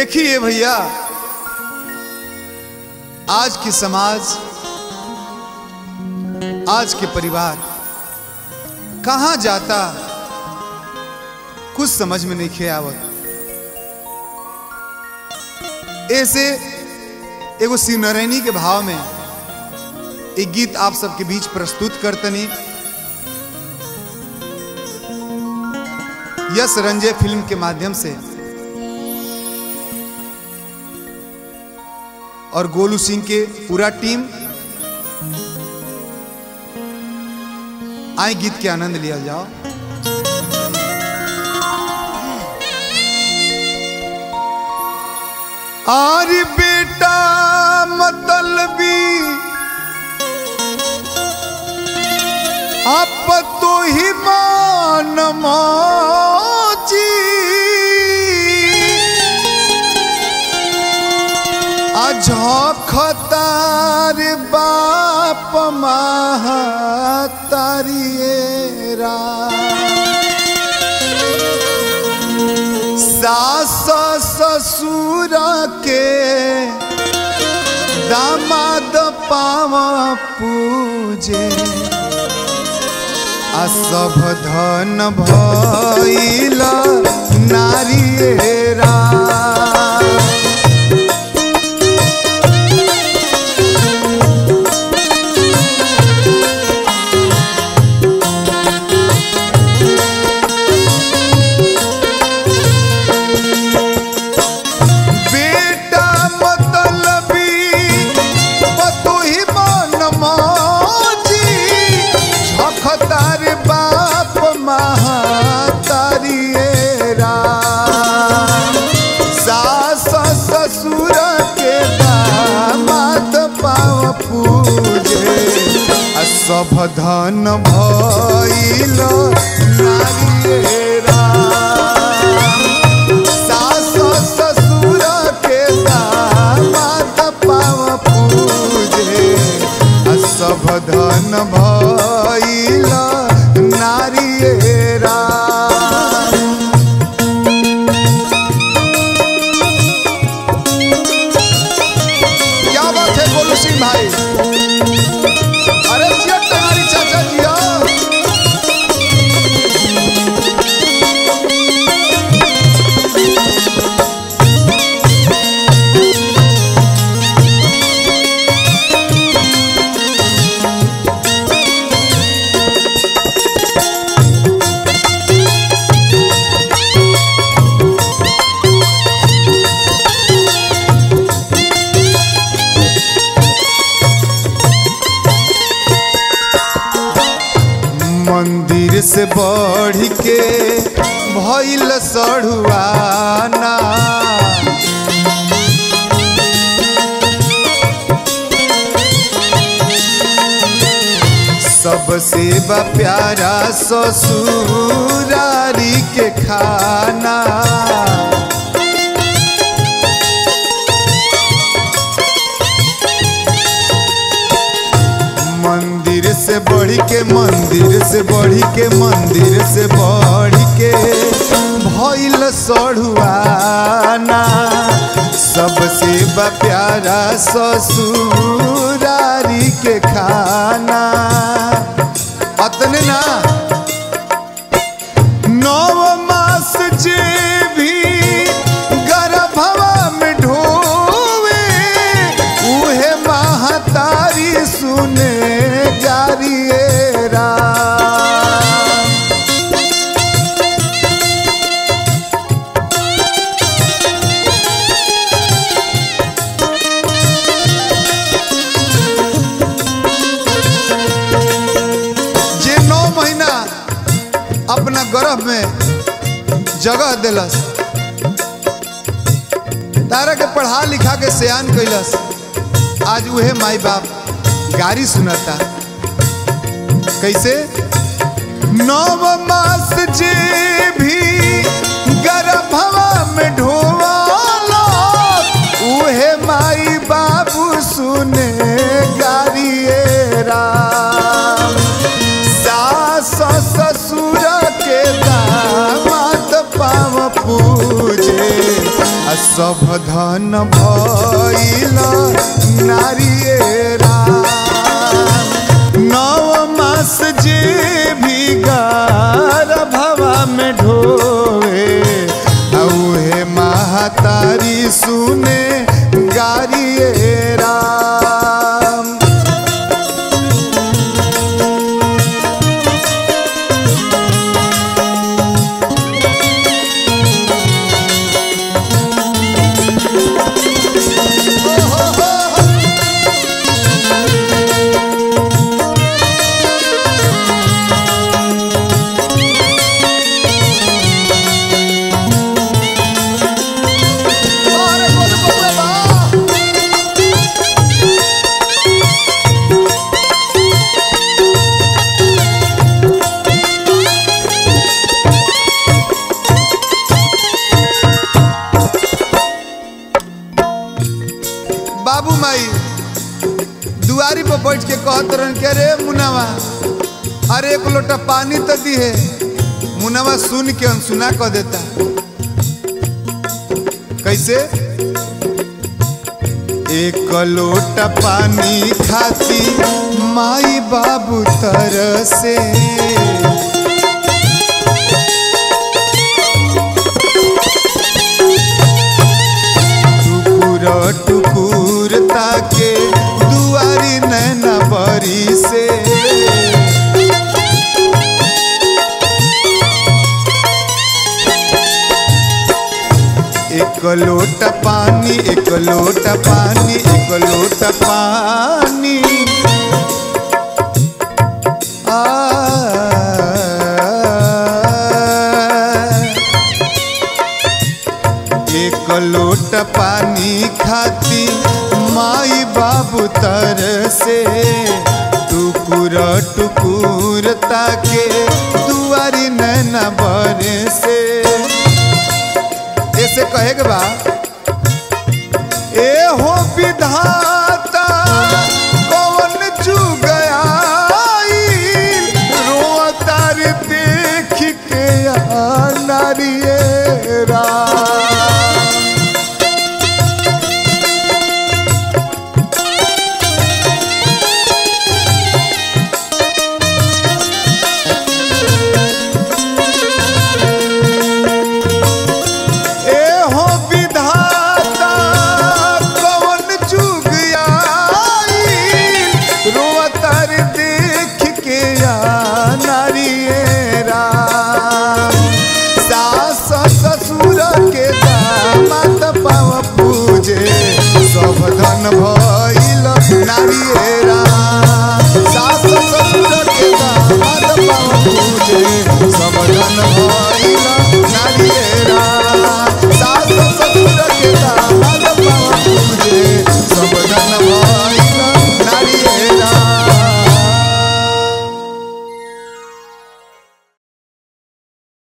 देखिए भैया आज की समाज आज के परिवार कहाँ जाता कुछ समझ में नहीं खे आवत ऐसे एगो शिवनारायणी के भाव में एक गीत आप सबके बीच प्रस्तुत करतनी यस रंजय फिल्म के माध्यम से और गोलू सिंह के पूरा टीम आए गीत के आनंद लिया जाओ आर बेटा मतलबी आप तो ही मान मौजी अझखतार बाप महतारिएरा सास ससुर के दामाद पाव पूजे आ सब धन भइल नारिएरा बेटा मतलबी पतोही मन मौजी झखतार बाप महातारिएरा सास ससुर के दामाद पाव पूजे आ सब धन भइल नारिएरा सास ससुर के दामाद पाव पूजे आ सब धन भइल नारिएरा क्या बात है गोलू सिंह भाई अरे जिया टेंगारी चाचा जिया मंदिर से बढ़ के भइल सढ़ुआना सबसे बा प्यारा ससुरारी के खाना मंदिर से बढ़ के मंदिर से बढ़ के मंदिर से बढ़ के भइल सढ़ुआना सबसे बा प्यारा ससुरारी के खाना अतने ना नव मास जे भी गर्भवा में ढोवे उहे महतारी सुने जारिएरा जे नौ महीना अपना गर्भ में जगह दिलस तारा के पढ़ा लिखा के सयान कैलस आज उहे माई बाप गारी सुनता कैसे नव मास जे भी गर्भवा में ढोवाला उहे माई बाबू सुने गारिएरा सास ससुर के दामाद पाव पूजे सब धन भइल नारियरा नव मास जे भी गार भवा में ढोवे औहे महातारी सुने गारियरा अरे बोल बउआ बा बाबू माई दुआरी पर बैठ के कहत रहन के रे मुनावा अरे एक लोटा पानी तो दी है मुनावा सुन के अनसुना कह देता कैसे एक लोटा पानी खाती माई बाबू तरसे टुकुर टुकुर ताके दुआरी नैना बरी से एक लोटा पानी एक लोटा पानी एक लोटा पानी आ एक लोट पानी खाती माई बाबू तर से टुकुर टुकुर ताके दुआरी नैना बरे से ऐसे कहे के बा ए हो विधान